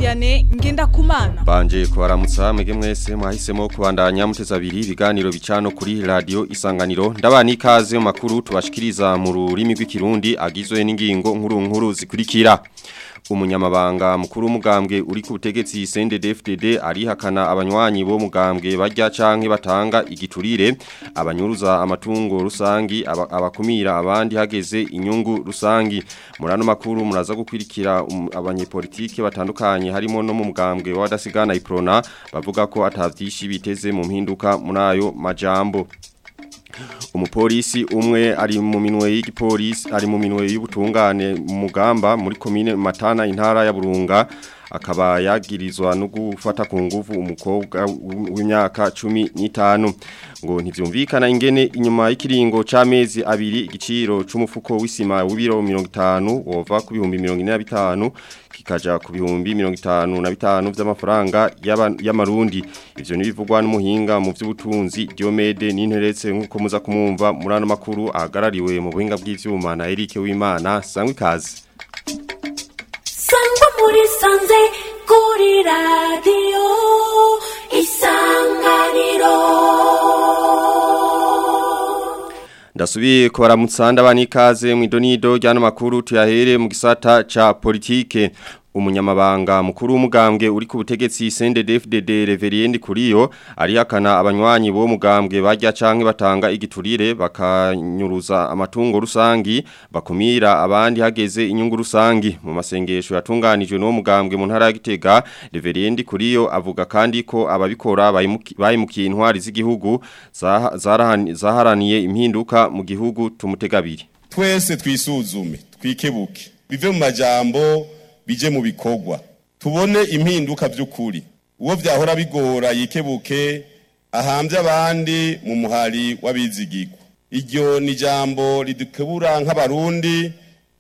Vianney Ngendakumana Banje kubaramutsa mwege mwese mwahisemo kubandanya muteza abiri ibiganiro bicano kuri radio isanganiro ndabana ikaze mu makuru tubashikiriza mu rurimi rw'ikirundi agizwe n'ingingo nkuru nkuru zikurikira umunyamabanga mukuru w'umugambwe uri ku butegetsi CNDD-FDD arihakana abanywanyi bo mugambwe barya canke batanga igiturire abanyuruza amatungo rusangi aba- abakumira abandi hageze inyungu rusangi murano makuru muraza gukwirikira um, abanyepolitike batandukanye harimo no mu mugambwe w'adasigana iprona bavuga ko atavyishi biteze mu mpinduka muri ayo majambo umupolisi umwe ari mu minwe y'igipolisi ari mu minwe y'ubutungane mu mugamba muri komine Matana intara ya Burunga akaba yagirizwa no gufata ku nguvu umukobwa w'imyaka 15 ngo ntivyumvikana ingene inyuma y'ikiringo c'amezi abiri igiciro c'umufuko w'isima w'ibiro 50 wova ku bihumbi 45 kikaja ku bihumbi 55 vy'amafaranga y'aba- y'amarundi ivyo nibivugwa n'umuhinga mu vy'ubutunzi Diomede n'interetse nkuko muza kumumva muri ano makuru ahagarariwe mu buhinga bw'ivyuma na Eric Wimana sangwe ikaze sangwa muri sanze kuri radiyo isanganiro Ndasubiye kubaramutsa ndabana ikaze mu idonido ryano makuru tuyahere mu gisata ca politike umunyamabanga mukuru w'umugambwe uri ku butegetsi CNDD-FDD Reverend Kuriyo arihakana abanywanyi bo mugambwe barya canke batanga igiturire bakanyuruza amatungo rusangi bakumira abandi hageze inyungu rusangi mu masengesho yatunganijwe no mugambwe mu ntara ya Gitega Reverend Kuriyo avuga kandi ko ababikora bayimuki- bayimukiye intwari z'igihugu zaha- zarahani- zaharaniye impinduka mu gihugu tumutegabiri twese twisuzume twikebuke bive mu majambo bije mu bikorwa tubone impinduka by'ukuri uwo vyahora bigora yikebuke ahambye abandi mu muhari w'abizigirwa iryo ni ijambo ridukebura nk'abarundi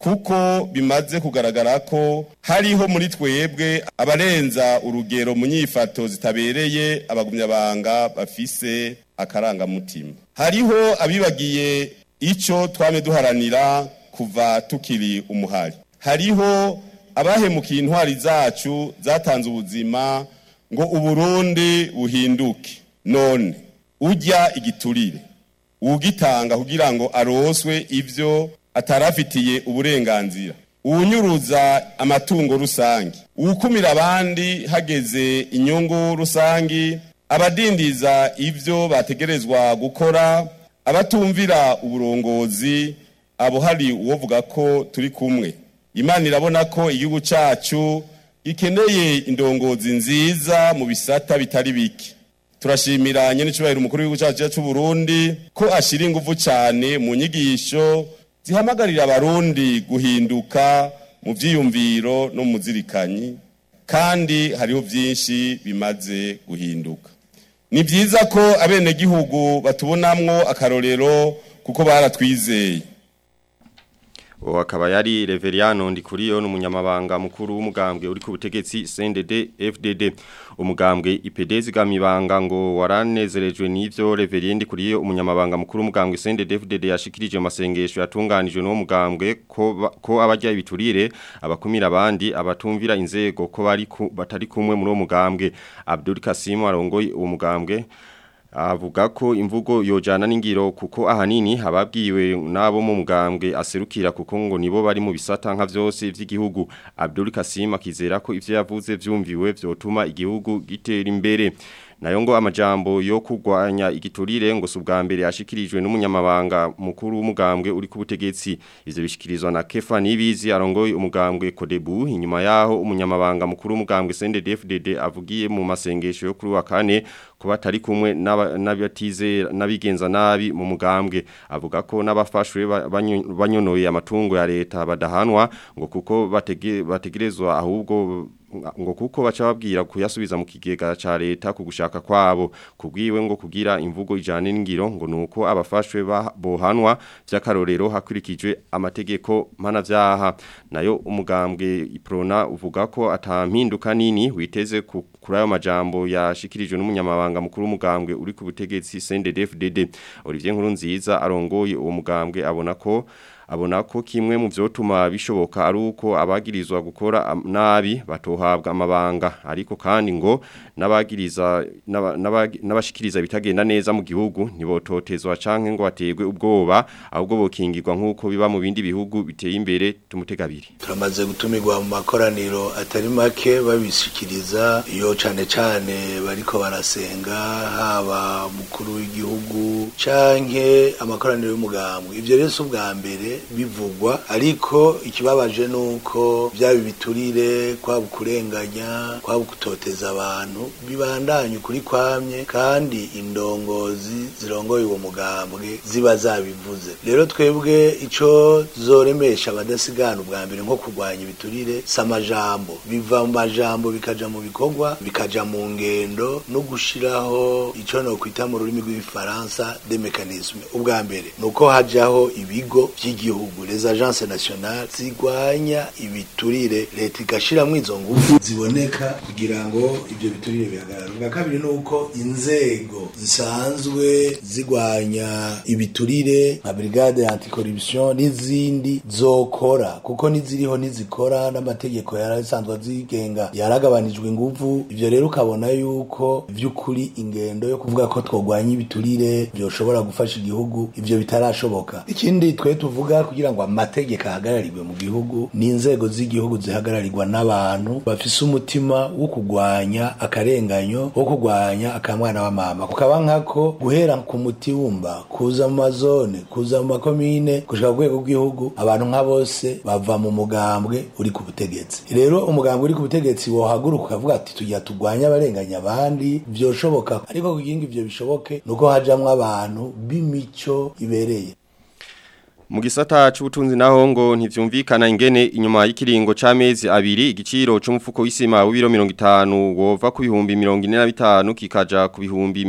kuko bimaze kugaragara ko hariho muri twebwe abarenza urugero mu nyifato zitabereye abagumyabanga bafise akarangamutima hariho abibagiye ico twame duharanira kuva tukiri umuhari hariho abahemukiye intwari zacu zatanze ubuzima ngo uburundi buhinduke none ujya igiturire ugitanga kugira ngo aroswe ivyo atarafitiye uburenganzira uwunyuruza amatungo rusangi uwukumira abandi hageze inyungu rusangi abadindiza ivyo bategerezwa gukora abatumvira uburongozi abo hari uwovuga ko turi kumwe imana irabona ko igihugu cacu gikeneye indongozi nziza mu bisata bitari bike turashimira nyene cubahiro umukuru w'igihugu cacu c'u Burundi ko ashira inguvu cane mu nyigisho zihamagarira abarundi guhinduka mu vyiyumviro no mu zirikanyi kandi hariho vyinshi bimaze guhinduka ni vyiza ko abenegihugu batubonamwo akarorero kuko baratwizeye uwo akaba yari Reveriano Ndikuriyo n'umunyamabanga mukuru w'umugambwe uri ku butegetsi CNDD FDD umugambwe IPD zigamibanga ngo waranezerejwe n'ivyo Reverien Ndikuriyo umunyamabanga mukuru w'umugambwe CNDD FDD yashikirije amasengesho yatunganijwe n'uwo mugambwe ko ba- ko abajya ibiturire abakumira abandi abatumvira inzego ko bari ku- batari kumwe muri uwo mugambwe Abdul Kasim arongoye uwo mugambwe avuga ko imvugo yojana n'ingiro kuko ahanini ababwiwe nabo mu mugambwe aserukira kuko ngo nibo bari mu bisata nka vyose vy'igihugu Abdul Kasim akizera ko ivyo yavuze vyumviwe vyotuma igihugu gitera imbere nayo ngo amajambo yo kugwanya igiturire ngo subwa mbere yashikirijwe n'umunyamabanga mukuru w'umugambwe uri ku butegetsi ivyo bishikirizwa na Kefa Nibizi arongoye umugambwe Kodebu inyuma yaho umunyamabanga mukuru w'umugambwe CNDD-FDD avugiye mu masengesho yo kuri wa kane kuba atari kumwe n'aba- n'abatize n'abigenza nabi mu mugambwe avuga ko n'abafashwe ba- banyo- banyonoye amatungo ya leta badahanwa ngo kuko batege- bategerezwa ahubwo ngo kuko baca babwira kuyasubiza mu kigega ca leta ku gushaka kwabo kubwiwe ngo kugira imvugo ijane n'ingiro ngo nuko abafashwe ba- bohanwa vy'akarorero hakurikijwe amategeko mpanavyaha nayo umugambwe iprona uvuga ko atampinduka nini witeze ku kuri ayo majambo yashikirijwe n'umunyamabanga mukuru w'umugambwe uri ku butegetsi CNDD-FDD Olivier Nkurunziza arongoye uwo mugambwe abona ko abona ko kimwe mu vyotuma bishoboka ari uko abagirizwa gukora am- nabi batohabwa amabanga ariko kandi ngo n'abagiriza n'aba- n'abagi- n'abashikiriza bitagenda neza mu gihugu ntibototezwa canke ngo bategwe ubwoba ahubwo bokingirwa nk'uko biba mu bindi bihugu biteye imbere tumutegabiri turamaze gutumirwa mu makoraniro atari make babishikiriza iyo cane cane bariko barasenga haba mukuru w'igihugu canke amakoraniro y'umugambwe ivyo rero si ubwa mbere bivugwa ariko ikibabaje nuko vyaba ibiturire kwaba ukurenganya kwaba gutoteza abantu bibandanya ukuri kwamye kandi indongozi zirongoye uwo mugambwe ziba zabivuze rero twebwe ico zoremesha abadasigana ubwa mbere nko kurwanya ibiturire si amajambo biva mu majambo bikaja mu bikorwa bikaja mu ngendo no gushiraho ico nokwita mu rurimi rw'igifaransa de mécanisme ubwa mbere nuko hajaho ibigo vy'igihugu les agences nationales zigwanya ibiturire leta igashiramwo izo ngufu ziboneka kugira ngo ivyo biturire bihagarare ubwa kabiri nuko inzego zisanzwe zigwanya ibiturire nka brigade anticorruption n'izindi zokora kuko niziriho nizikora n'amategeko yarasanzwe azigenga yaragabanijwe inguvu ivyo rero ukabona yuko vy'ukuri ingendo yo kuvuga ko twogwanya ibiturire vyoshobora gufasha igihugu ivyo bitarashoboka ikindi twe tuvuga kugira ngo amategeko ahagararirwe mu gihugu ni inzego z'igihugu zihagararirwa n'abantu bafise umutima wo kugwanya akarenganyo wo kugwanya akamwana wa mama kukaba nkako guhera ku mutimba kuza mu mazone kuza mu makomine gushika ku rwego rw'igihugu abantu nka bose bava mu mugambwe uri ku butegetsi rero umugambwe uri ku butegetsi wohaguruka ukavuga ati tujya tugwanya abarenganya abandi vyoshoboka ariko kugira ngo ivyo bishoboke nuko hajamwo abantu b'imico ibereye Mu gisata c'ubutunzi naho ngo ntivyumvikana ingene inyuma y'ikiringo c'amezi abiri igiciro c'umufuko w'isima w'ibiro 50 wova ku bihumbi 45 kikaja ku bihumbi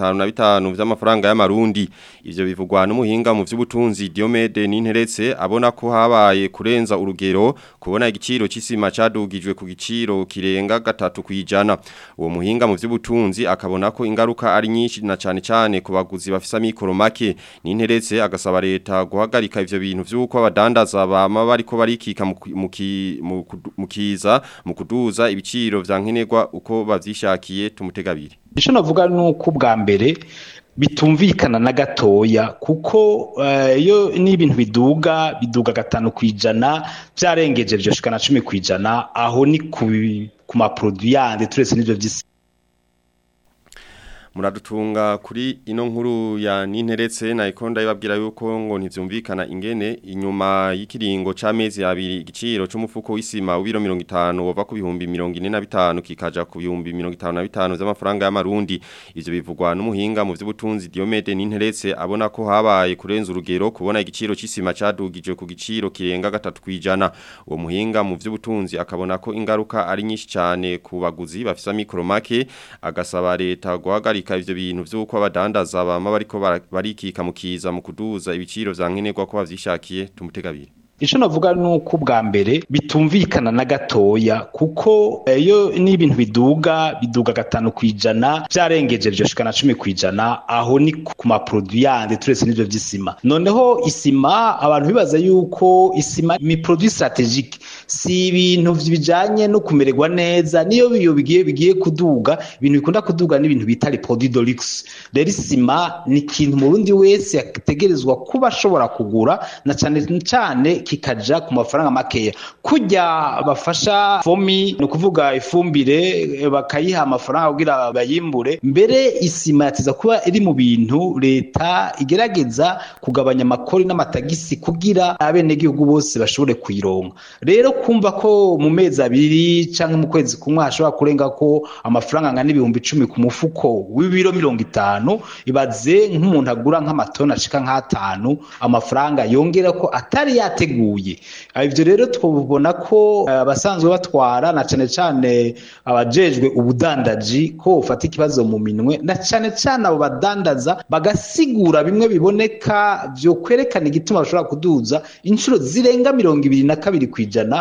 55 vy'amafaranga y'amarundi ivyo bivugwa n'umuhinga mu vy'ubutunzi Diomede Ninteretse abona ko habaye kurenza urugero kubona igiciro c'isima cadugijwe ku giciro kirenga gatatu kwijana uwo muhinga mu vy'ubutunzi akabona ko ingaruka ari nyinshi na cane cane ku baguzi bafisa mikoro make Ninteretse agasaba leta guhagarika guhagarika ivyo bintu vyuko abadandaza bama bariko barikika mu ku- mu ki- mu kudu- mu kiza mu kuduza ibiciro vya nkenerwa uko bavyishakiye tumutegabiri icyo navuga ni uko ubwa mbere bitumvikana na gatoya kuko eh, iyo n'ibintu biduga biduga gatanu ku ijana byarengeje byoshika na cumi ku ijana aho ni ku ku maproduit yandi turetse n'ibyo vy'isi muradutunga kuri ino nkuru ya ninteretse na ikonda ibabwira yuko ngo ntivyumvikana ingene inyuma y'ikiringo c'amezi abiri igiciro c'umufuko w'isima w'ibiro 50 wova ku bihumbi 45 kikaja ku bihumbi 55 z'amafaranga y'amarundi ivyo bivugwa n'umuhinga mu vy'ubutunzi Diomede ninteretse abona ko habaye kurenza urugero kubona igiciro c'isima cadugije ku giciro kirenga gatatu kwijana uwo muhinga mu vy'ubutunzi akabona ko ingaruka ari nyinshi cyane ku baguzi bafisa mikoro make agasaba leta guhagarika ivyo bintu vy'uko abadandaza bama bariko bara- barikika mu kiza mu kuduza ibiciro vya nkenerwa ko bavyishakiye tumutegabiri icyo navuga ni uko ubwa mbere bitumvikana na gatoya kuko eh, iyo n'ibintu biduga biduga gatanu ku ijana byarengeje byoshika na cumi ku ijana aho ni ku ku maproduit yandi turetse n'ibyo by'isima noneho isima abantu bibaza yuko isima ni produit strategique si ibintu bijanye no kumererwa neza niyo biyo bigiye bigiye kuduga ibintu bikunda kuduga n'ibintu bita les produits de luxe rero isima ni ikintu umurundi wese yategerezwa kuba ashobora kugura na cyane cyane kikaja ku mafaranga makeya kujya bafasha fomi ni ukuvuga ifumbire eh, bakayiha amafaranga kugira bayimbure mbere isima yateza kuba iri mu bintu leta igerageza kugabanya amakori n'amatagisi kugira abenegihugu bose bashobore kuyironka rero kumva ko mu mezi abiri canke mu kwezi kumwe hashobora kurenga ko amafaranga angana ibihumbi icumi ku mufuko w'ibiro mirongo itanu ibaze nk'umuntu agura nk'amatoni ashika nk'atanu amafaranga yongera ko atari yateguye Ah, ivyo rero twubona ko eh, abasanzwe batwara na cane cane abajejwe ubudandaji ko ufata ikibazo mu minwe na cane cane abo badandaza bagasigura bimwe biboneka vyo kwerekana igituma bashobora kuduza inshuro zirenga mirongo ibiri na kabiri kwijana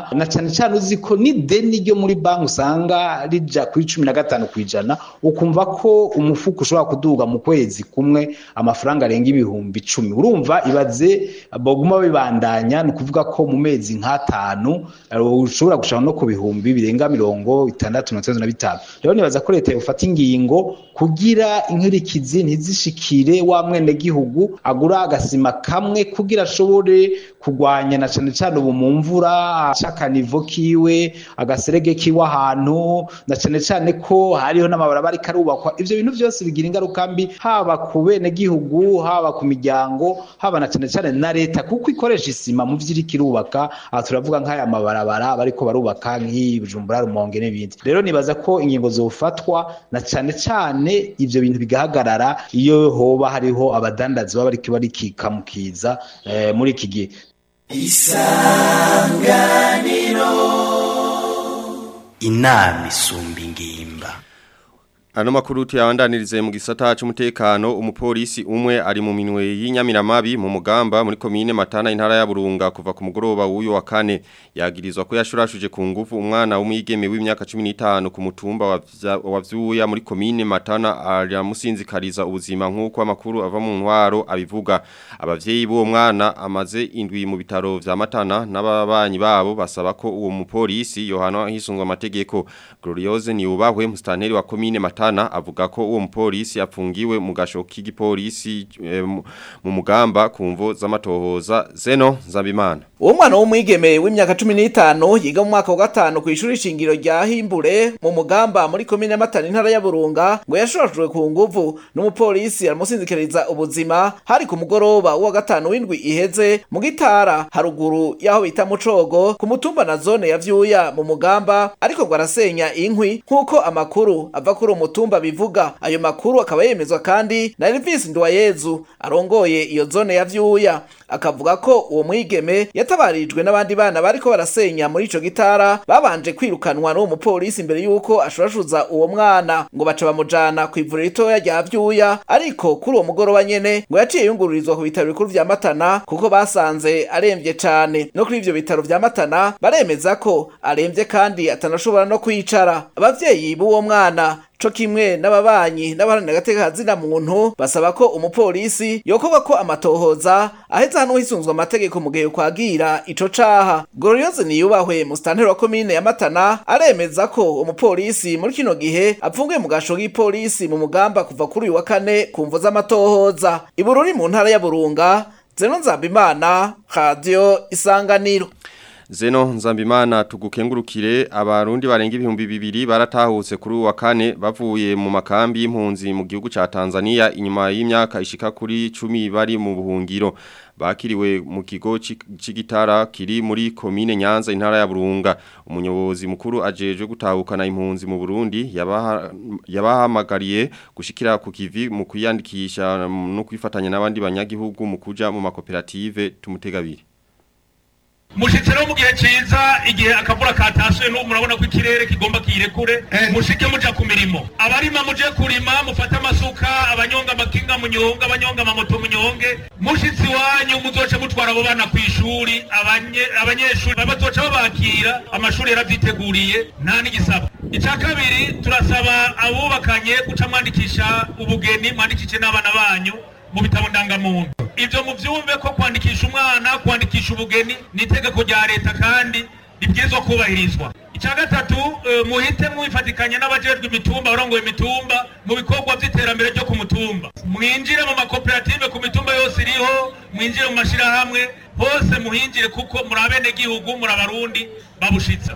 na cyane cyane uzi ko n'ideni ryo muri banki usanga rija kuri cumi na gatanu ku ijana ukumva ko umufuko ushobora kuduga mu kwezi kumwe amafaranga arenga ibihumbi icumi urumva ibaze baguma bibandanya ni ukuvuga ko mu mezi nk'atanu ushobora gushaka no ku bihumbi birenga mirongo itandatu na na bitanu rero nibaza ko leta yofata ingingo kugira inkurikizi ntizishikire wa mwenegihugu agura agasima kamwe kugira ashobore kugwanya na cane cane ubu mu mvura akanivo kiwe agaserege kiwe ahantu na cane cane ko hariho n'amabarabara ariko arubakwa ivyo bintu vyose bigira ingaruka mbi haba ku benegihugu haba ku miryango haba na cane cane na leta kuko ikoresha isima mu vyo iriko irubaka aha turavuga nk'aya mabarabara bariko barubaka nk'iyi Bujumbura Rumonge n'ibindi rero nibaza ko ingingo zofatwa na cane cane ivyo bintu bigahagarara iyo hoba hariho abadandazi baba bariko barikikamukiza eh, muri iki gihe isanganiro inama isumba ingimba Ano makuru tuyabandanirize mu gisata cy'umutekano umupolisi umwe ari mu minwe y'inyamiramabi mu mugamba muri komine Matana intara ya Burunga kuva ku mugoroba w'uyo wa kane yagirizwa ko yashurashuje ku ngufu umwana w'umwigeme w'imyaka 15 ku mutumba wa Vyuya muri komine Matana aramusinzikariza ubuzima nk'uko amakuru ava mu ntwaro abivuga abavyeyi b'uwo mwana amaze indwi mu bitaro vya Matana n'ababanyi babo basaba ko uwo mupolisi Yohana hisungwa amategeko Gloriose niubahwe mustanteri wa komine Matana Matana avuga ko uwo mupolisi apfungiwe mu gasho k'igipolisi e, mu mugamba kumvo z'amatohoza Zeno Nzabimana Uwo mwana w'umwigeme w'imyaka 15 yiga mu mwaka wa gatanu ku ishuri shingiro rya Himbure mu mugamba muri komine Matana intara ya Burunga ngo yashorojwe ku nguvu n'umupolisi aramusinzikiriza ubuzima hari ku mugoroba wa gatanu w'indwi iheze mu gitara haruguru yaho bita mucogo ku mutumba na zone ya Vyuya mu mugamba ariko ngo arasenya inkwi nkuko amakuru ava kuri umutumba bivuga ayo makuru akaba yemezwa kandi na Elvis Ndwayezu arongoye iyo zone ya Vyuya akavuga ko uwo mwigeme yatabarijwe n'abandi bana bariko barasenya muri ico gitara babanje kwirukanwa n'uwo mupolisi imbere yuko ashurashuza uwo mwana ngo baca bamujana ku ivuriro ritoya rya Vyuya ariko kuri uwo mugoroba nyene ngo yaciye yungururizwa ku bitaro bikuru vya Matana kuko basanze aremvye cane no kuri ivyo bitaro vya Matana baremeza ko aremvye kandi atanashobora no kwicara abavyeyi b'uwo mwana co kimwe n'ababanyi n'abaharanira agateka kazina muntu basaba ko umupolisi yokorwa ko amatohoza aheza hano hisunzwe amategeko mu gihe kwagira ico caha Gloriose niyubahwe mu stanteri wa komine ya Matana aremeza ko umupolisi muri kino gihe apfungiye mu gasho k'ipolisi mu mugamba kuva kuri uyu wa kane ku mvo z'amatohoza ibururi mu ntara ya Burunga Zeno Nzambimana Radio Isanganiro Zeno Nzambimana tugukengurukire abarundi barenga ibihumbi bibiri baratahutse kuri uwa kane bavuye mu makambi y'impunzi mu gihugu ca Tanzania inyuma y'imyaka ishika kuri 10 bari mu buhungiro bakiriwe mu kigo c'igitara kiri muri komine Nyanza intara ya Burunga umuyobozi mukuru ajejwe gutahukana impunzi mu Burundi yabahamagariye yaba gushikira ku kivi mu kwiyandikisha no kwifatanya n'abandi banyagihugu mu kuja mu makoperative tumutegabiri mushitse no mu gihe ciza igihe akavura katasuye n'ubu murabona ko ikirere kigomba kirekure mushike muja ku mirimo abarima muje kurima mufate amasuka abanyonga amakinga munyonga abanyonga amamoto munyonge mushitsi wanyu muzoce mutwara abo bana kw'ishuri abanyeshuri bazoca babakira amashuri yaravyiteguriye nta n'igisaba ica kabiri turasaba abubakanye guca mwandikisha ubugeni mwandikishe n'abana banyu mu bitabo ndangamuntu ivyo muvyumve ko kwandikisha umwana kwandikisha ubugeni ni itegeko rya leta kandi ribwirizwa kubahirizwa icya gatatu muhite mwifatikanya n'abajejwe imitumba barongoye imitumba mu bikorwa vy'iterambere ryo ku mutumba mwinjire mu makoperative ku mitumba yose iriho mwinjire mu mashirahamwe hose muhinjire kuko muri abenegihugu muri abarundi babushitsa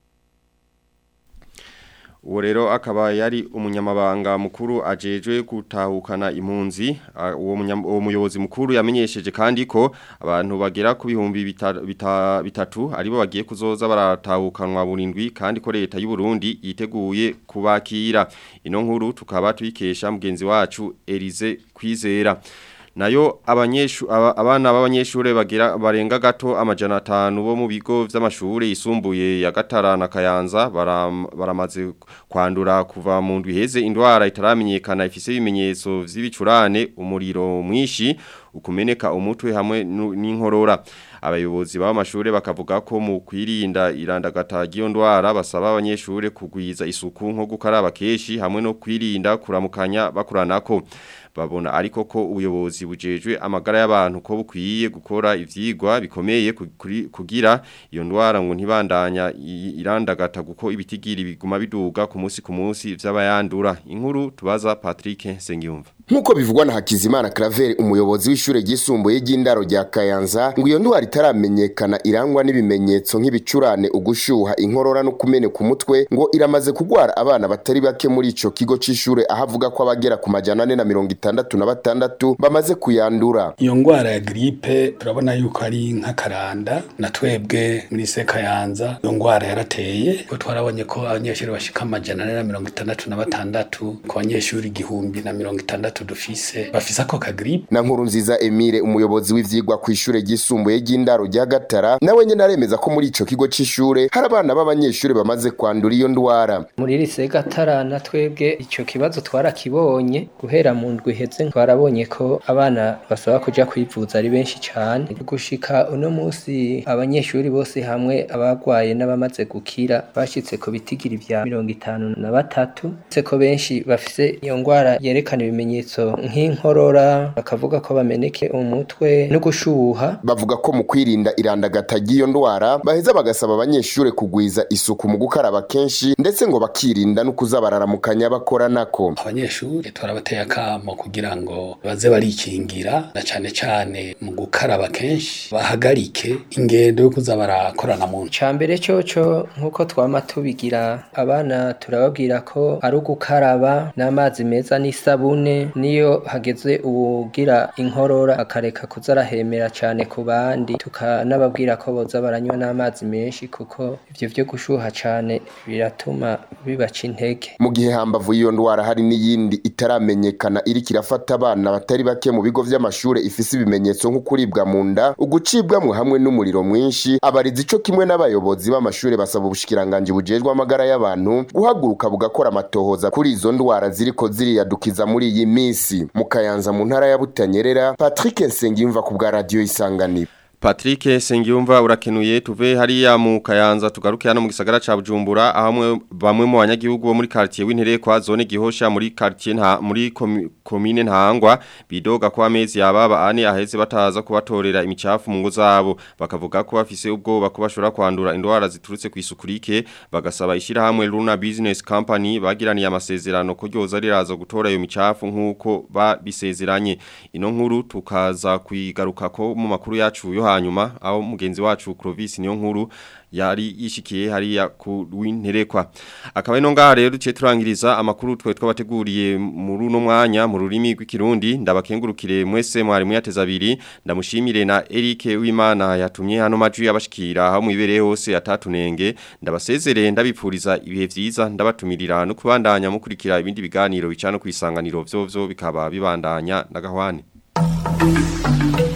Uwo rero akaba yari umunyamabanga mukuru ajejwe gutahukana impunzi uwo muyobozi mukuru yamenyesheje kandi ko abantu bagera ku bihumbi bitatu aribo bagiye kuzoza baratahukanwa burindwi kandi ko leta y'u Burundi yiteguye kubakira ino nkuru tukaba tuyikesha mugenzi wacu Elize Kwizera nayo abanyeshu aba, abana b'abanyeshure bagira barenga gato amajana 5 bo mu bigo vy'amashure yisumbuye ya Gatara na Kayanza baram, baramaze kwandura kuva mu ndwi heze indwara itaramenyekana ifise ibimenyetso vy'ibicurane umuriro mwishi ukumeneka umutwe hamwe nu- n'inkorora abayobozi b'amashure bakavuga ko mu kwirinda irandagata ry'iyo ndwara basaba abanyeshure kugwiza isuku nko gukaraba keshi hamwe no kwirinda kuramukanya bakuranako babona ariko ko ubuyobozi bujejwe amagara y'abantu ko bukwiye gukora ivyigwa bikomeye ku- kuri- kugira iyo ndwara ngo ntibandanya i- irandagata guko ibitigiri biguma biduga ku munsi ku munsi vy'abayandura inkuru tubaza Patrick Sengiyumva Nkuko bivugwa na Hakizimana Claver umuyobozi w'ishure ryisumbuye ry'indaro rya Kayanza ngo iyo ndwara itaramenyekana irangwa n'ibimenyetso nk'ibicurane ugushuha inkorora no kumeneka umutwe ngo iramaze kugwara abana batari bake muri ico kigo c'ishure aho avuga ko abagera ku majana ane na mirongo itandatu na batandatu bamaze kuyandura iyo ngwara ya gripe turabona yuko ari nk'akaranda na twebwe muri sekayanza iyo ngwara yarateye ko twarabonye ko abanyeshuri bashika amajana ane na mirongo itandatu na batandatu ku banyeshuri igihumbi na mirongo itandatu dufise bafise ako kagripe na nkuru nziza Emile umuyobozi w'ivyigwa ku ishure ryisumbuye ry'indaro rya Gatara nawe nyene aremeza ko muri ico kigo c'ishure hari abana b'abanyeshure bamaze kwandura iyo ndwara muri lise gatara na twebwe ico kibazo twarakibonye guhera mu ndwi iheze twarabonye ko abana basaba kuja kwivuza ari benshi cane gushika uno musi abanyeshuri bose hamwe abagwaye n'abamaze gukira bashitse ku bitigiri vya mirongo itanu na batatu se ko benshi bafise iyo ngwara yerekana ibimenyetso nk'inkorora bakavuga ko bameneke umutwe no gushuha bavuga ko mu kwirinda irandagata ry'iyo ndwara baheza bagasaba abanyeshure kugwiza isuku mu gukaraba kenshi ndetse ngo bakirinda no kuza bararamukanya bakora nako abanyeshuri turabateye akamo kugira ngo baze barikingira na cane cane mu gukaraba kenshi bahagarike ingendo yo kuza barakorana mu Icambere coco nk'uko twama tubigira abana turababwira ko ari ugukaraba n'amazi meza n'isabune niyo hageze uwugira inkorora akareka kuza arahemera cane ku bandi tukanababwira ko boza baranywa n'amazi menshi kuko ivyo vyo gushuha cane biratuma bibaca intege mu gihe hambavu y'iyo ndwara hari n'iyindi itaramenyekana iriko irafata abana batari bake mu bigo vy'amashure ifise ibimenyetso nko kuribwa mu nda ugucibwamwo hamwe n'umuriro mwinshi abarizi ico kimwe n'abayobozi b'amashure basaba ubushikiranganji bujejwe amagara y'abantu guhaguruka bugakora amatohoza kuri izo ndwara ziriko ziriyadukiza muri iyi misi mu kayanza mu ntara ya butanyerera patrick nsengiyumva ku bwa radiyo isanganiro Patrick Sengiyumva urakenuye tuve hariya mu Kayanza tugaruke hano mu gisagara ca Bujumbura ahamwe bamwe mu banyagihugu bo muri quartier w'intere kwa zone gihosha muri quartier nta muri komi- komine ntangwa bidoga kwa mezi yababa ane aheze bataza kubatorera imicafu mu ngo zabo bakavuga ko bafise ubwoba ko bashobora kwandura indwara ziturutse ku isukurike bagasaba ishira hamwe Luna Business Company bagiraniye amasezerano ko ryoza riraza gutora iyo micafu nkuko babisezeranye ino nkuru tukaza kuyigaruka ko mu makuru yacu yo hanyuma aho mugenzi wacu Clovis niyo nkuru yari yishikiye hariya ku winterekwa akaba ino ngaha rero duce turangiriza amakuru twe twabateguriye muri uno mwanya mu rurimi rw'ikirundi ndabakengurukire mwese mwari muyateza abiri ndamushimire na Eric Wimana yatumye hano majwi yabashikira aho mwibereye hose atatunenge ndabasezerere ndabipfuriza ibihe vyiza ndabatumirira no kubandanya mukurikira ibindi biganiro bicano kwisanganiro vyo vyo bikaba bibandanya na gahwane